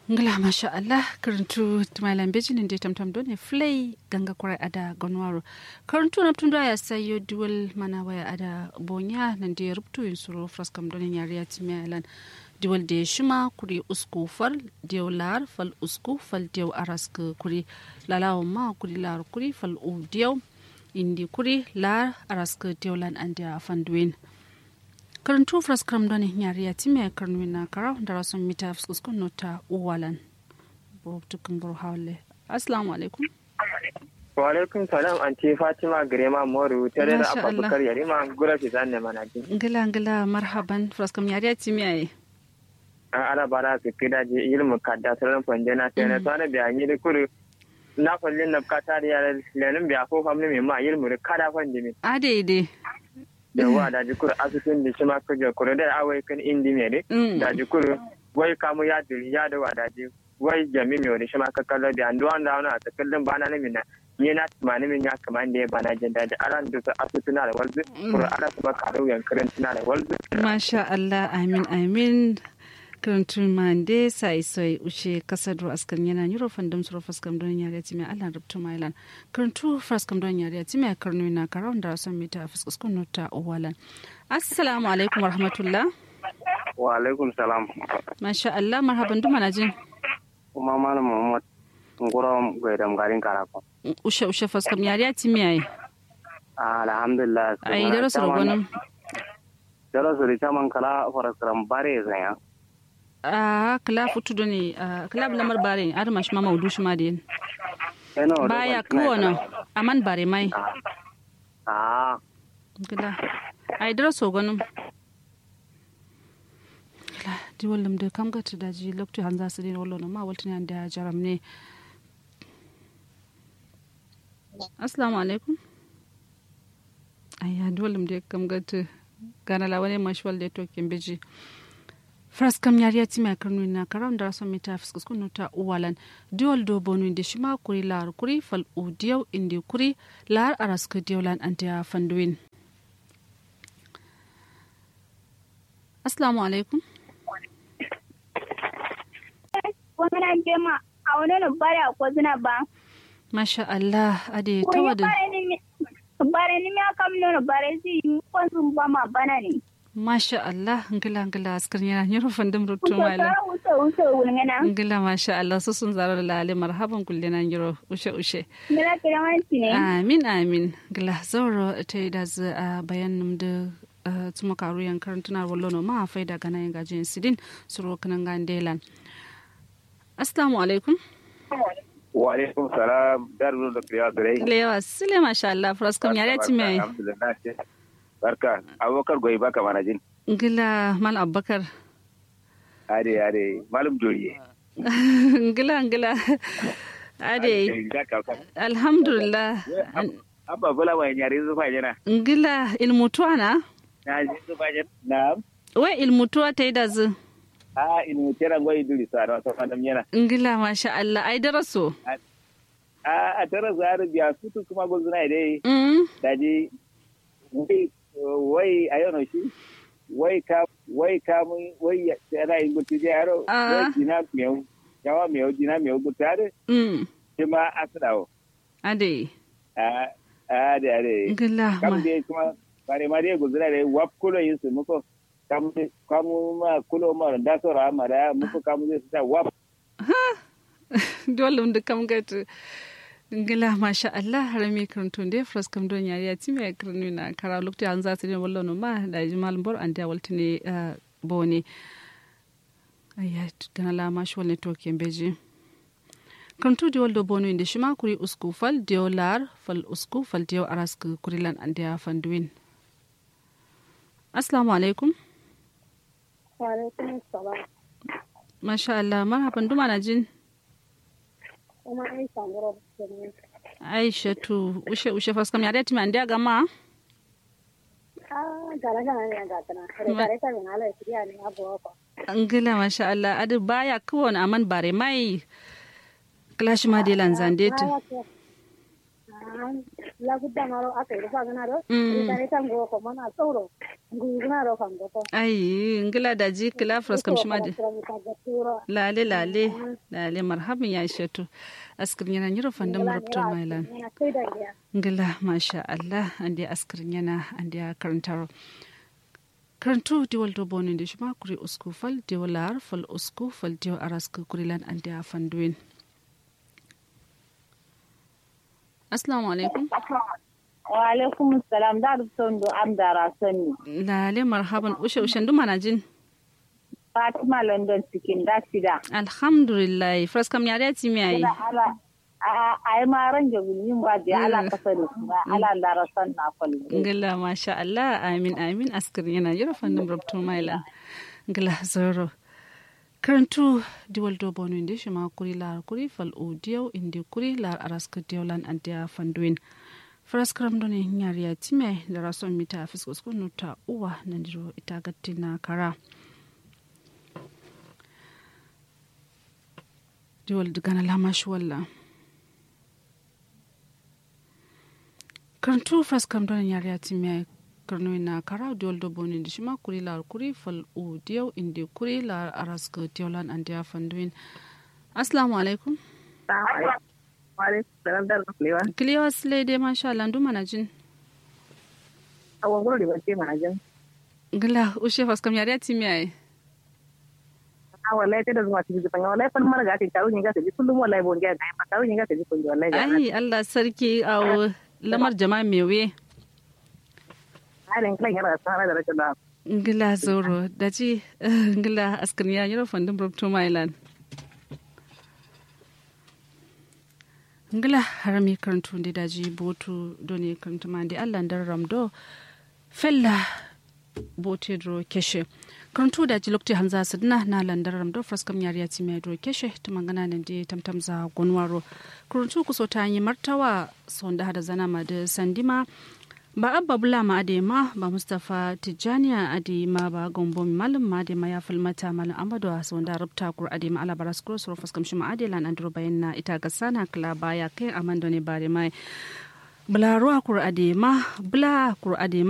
ngla masha Allah karantu tumalan bejin inde tamtam done flay ganga kwarai ada gonwaro karantu na tunda ya sayo dual mana waya ada bonya nan da rubtu yin suro fraskam done yari ya timalan dual de shima kuri usku fal dew lar fal usku fal dew arask kuri lalawo ma kuri lar kuri fal u dew indi kuri lar arask dewlan ande afanduin karantu fraskram doni nyari ya time karnu na kara da rasun mita fuskuskun nota uwalan tukun buru hawle assalamu alaikum wa alaikum salam anti fatima grema moru tare da abubakar yarima gura fi zanne mana ji ngila ngila marhaban fraskam nyari ya time ai an ana bara su kida ji ilmu kadda saran fanje na sai na tsana biya ni da kuru na kullin na kata da yaran lenin biya ko famni mai ma ilmu da kada fanje ne a daidai da wa da jikur asusun da shi ma kaje kuro da awai kan indi me de da jikur wai kamu ya diri ya da wada ji wai jami me da shi ma ka kallo da andu an da wani a kallon bana na mina ni na tumani min ya kaman da ya bana jin daji aran da su asusuna da walzu kuro ala su ba karo yankarin tuna da walzu masha Allah amin amin karantun mande sai sai ushe kasadro askan yana yuro fandam suro faskam don yare timi Allah rubtu mailan karantu faskam don yare timi karnu na karawun da son mita fuskus kun nota owalan assalamu alaikum warahmatullah wa alaikum salam masha Allah marhaban duma na jin kuma malam Muhammad ngoro gaidam garin karako ushe ushe faskam yare timi ai alhamdulillah ai darasu rogonum darasu da chaman kala faraskaram bare zanya a kala futu do ne kala lamar bare ne adama shi ma maudu shi ma da yin baya kowane aman bare mai a gila ai dara so ganin gila di wallam da kam gata da ji lokacin hanza su ne wallo ma waltin da jaram ne assalamu alaikum ayya di wallam da kam gata gana lawane mashwal da tokin biji fraskam yariya ti mai karnu na karam da rason mita fiskus kunu ta uwalan diol do bonu inde shima kuri lar kuri fal u diyaw inde kuri lar araska diawlan antiya fanduin assalamu alaikum wannan jema a wani bare ko zina ba masha Allah ade tawada bare ni me kam no bare si ko sun ba ma bana ne Masha Allah, ngila ngila askar yana yin rufin dim rutu mala. Ngila masha Allah su sun zara da lale marhaban kulle na yiro ushe ushe. Ngila kira wanci ne. Amin amin. Ngila zauro ta yi da zu a bayan da tuma karu yan karantunar wallo no ma fai da gana yin gajin sidin suro kanan gandelan. Assalamu alaikum. wa alaikum salam darul da kriya dare. Lewa sile masha Allah fraskam yare ti mai. Alhamdulillah. barka abubakar goyi baka mana jin ngila mal abubakar ade ade malum joriye ngila ngila ade alhamdulillah abba bula wa nyari zufa jana ngila ilmutuwa na na ji zufa jana na we ilmutuwa ta yi da zu a ilmu tera ngoyi duri sa da wata fadam yana ngila masha Allah ai daraso a a tara zaru biya sutu kuma gozuna dai daji wai a yau shi wai ka wai ka mun wai yana yin gutu je yaro wai jina miyau yawa miyau jina miyau gutu ade shi ma asirawo ade ade ade gila kam dai kuma bare ma dai guzura dai wap kulo yin su muko kam kamu ma kulo ma da so ra ma da muko kamu zai sa wap dole mun da kam gatu ngila masha Allah harami karantun da fras kam don yari ya timi ya karnu na kara lokti an za su ne wallo no ma da jimal bor an da walti ne bone ayya gana la ma shwal ne to beji karantu da wallo bono inda shima kuri usku fal dio lar fal usku fal dio arask kurilan an da fanduin assalamu alaikum wa alaikum assalam masha Allah marhaban duma na jin kuma Aisha ngoro Aisha tu ushe ushe faskam ya dati mandia gama ah gara gara ne ga tana gara ta ne ala kiriya ne abu ko angila masha Allah adu baya kawon aman bare mai clash ma de lanzande tu la gudda maro aka yi rufa gana do Mm. ita ne tan go ko mana tsoro nguna ro kan go to ai ngila da ji kila fras kam shima de lale lale lale marhaban ya shatu askrin yana nyiro fandam rupto mailan ngila masha Allah ande askrin yana ande karantaro karantu diwal do bonin de shima kuri usku fal diwal lar fal usku fal diwa araska kurilan ande afanduin assalamu alaikum wa alaikum salam da rubutun do am da rasani lale marhaban ushe ushen duma na jin fatima london cikin da shida alhamdulillah fras kam yare ti mi ayi ina ala a ai ma ran ga yin ba da ala kasa da kuma ala da rasan na kullu ngila masha Allah amin amin askar yana yoro fandum rupto mailan ngila zoro karantu diwal do bonu inde shima kuri lar kuri fal o diyaw inde kuri lar araska diyawlan antiya fanduin faras karam do ne nyariya time da rason mita fisko sko nuta uwa nandiro ita gattina kara diwal digana lamash walla karantu faras karam do ne nyariya time karno na kara diol do boni ndi shima kuri lar kuri fal u diyaw inde kuri lar araska diyawlan antiya fanduin assalamu alaikum alaikum salam da lewa kiliya sile de masha Allah ndu mana jin awon gurbi ba ce mana jin gila ushe fas kam yare ti mi ai a wallahi ta da zuwa cikin zufan wallahi fan mara gati tawo ni ga ta ji kullum wallahi bon ga ga tawo ni ga ta ji kun wallahi ga ai Allah sarki aw lamar jama'a mewe halin kan yana sana da rashin da ngila zoro daji ngila askaniya yoro fandin brobto mailan ngila harami karantu ndi daji botu doni karantu mandi Allah ndar ramdo fella bote dro keshe karantu daji lokti hanza sidna na landar ramdo fraskam yariya ti mai dro keshe ta mangana nan di tamtam za gonwaro karantu kuso ta yi martawa sonda hada zana ma da sandima ba abba bula ma ade ma ba mustapha tijjaniya ade ma ba gombo malam ma ade ma ya filmata malam amadu a wanda rubta kur ade ma ala baras kuro soro faskam shi ma ade lan andro bayan na ita ga sana kala baya kai amando ne bare mai bula ruwa kur ade ma bula kur ade